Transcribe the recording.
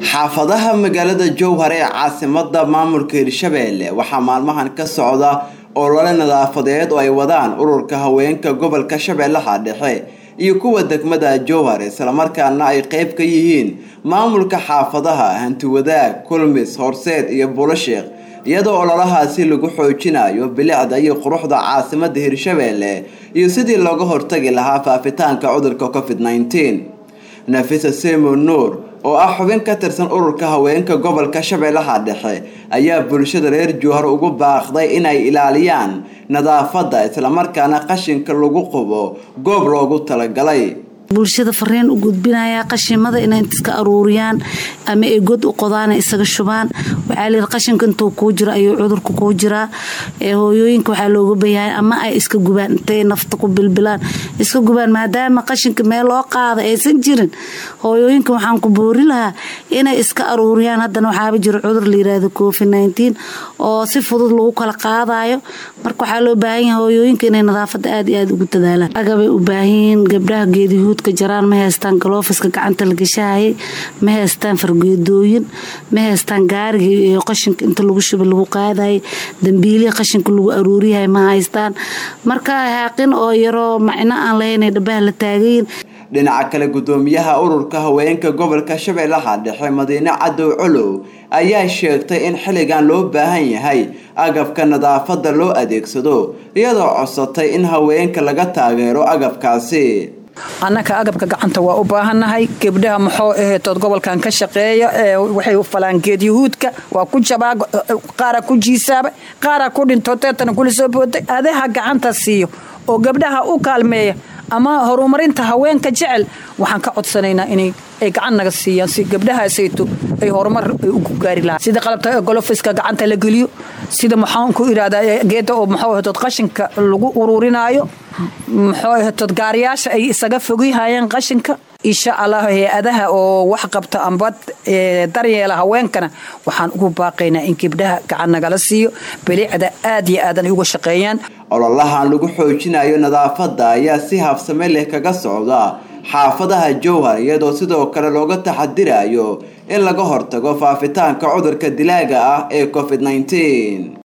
xaafadaha magaalada jowhar ee caasimada maamulka hirshabeelle waxaa maalmahan ka socda olole nadaafadeed oo ay wadaan ururka haweenka gobolka shabeellaha dhexe iyo kuwa degmada jowhar islamarkaana ay qeyb ka yihiin maamulka xaafadaha hantiwadaag kulmis horseed iyo bulasheekh iyadoo ololahaasi lagu xoojinayo bilicda iyo quruxda caasimada hirshabeelle iyo sidii looga hortagi lahaa faafitaanka cudurka covid -19 nafisa simo nuur oo ah xubin ka tirsan ururka haweenka gobolka shabeellaha dhexe ayaa bulshada reer jowhar ugu baaqday inay ilaaliyaan nadaafadda islamarkaana qashinka lagu qubo goob loogu talagalay bulshada fariin u gudbinaya qashimada inay iska aruuriyaan ama ay god u qodaan isaga shubaan waxaa layidhi qashinka intuu kuu jiro ayuu cudurka kuu jiraa hooyooyinka waxaa looga bayahay ama ay iska gubaan intay nafta ku bilbilaan iska gubaan maadaama qashinka meel loo qaada aysan jirin hooyooyinka waxaan ku boori lahaa inay iska aruuriyaan haddana waxaaba jiro cudur layiraahdo covid nneteen oo si fudud lagu kala qaadayo marka waxaa loo baahan yahay hooyooyinka inay nadaafada aada iyo aada ugu dadaalaan agabay u baahanyihiin gabdhaha geedihuud jaraan ma haystaan galoofiska gacanta la gashahayay ma haystaan fargeedooyin ma haystaan gaarigii iyo qashinka inta lagu shuba lagu qaadayay dambiilihi qashinka lagu aruuriyahay ma haystaan marka haaqin oo yaroo macno aan lahaynay dhabaha la taagayin dhinaca kale gudoomiyaha ururka haweenka gobolka shabeellaha dhexe madiine cadow colow ayaa sheegtay in xilligan loo baahan yahay agabka nadaafadda loo adeegsado iyadoo codsatay in haweenka laga taageero agabkaasi annaka agabka gacanta waa u baahannahay gebdhaha maxoo aheetood gobolkan ka shaqeeya waxay falaan geedyahuudka waa ku jabaa qaara ku jiisaaba qaara ku dhinto teetana kula soo booday adaha gacanta siiyo oo gabdhaha u kaalmeeya ama horumarinta haweenka jecel waxaan ka codsanaynaa inay ay gacan naga siiyaan si gabdhahaasayto ay horumar ugu gaari lahaa sida qalabta golofiska gacanta la geliyo sida maxaan ku irahdaa geeda oo maxuu ahatood qashinka lagu ururinaayo muxuu ahatood gaariyaasha ay isaga fogihayaan qashinka insha allah hay-adaha oo wax qabta amba daryeela haweenkana waxaan ugu baaqaynaa in gabdhaha gacan nagala siiyo bilicda aad iyo aadan uga shaqeeyaan ololahan lagu xoojinayo nadaafadda ayaa si habsame leh kaga socda xaafadaha jowhar iyadoo sidoo kale looga taxadirayo in laga hortago faafitaanka cudurka dilaaga ah ee covid -19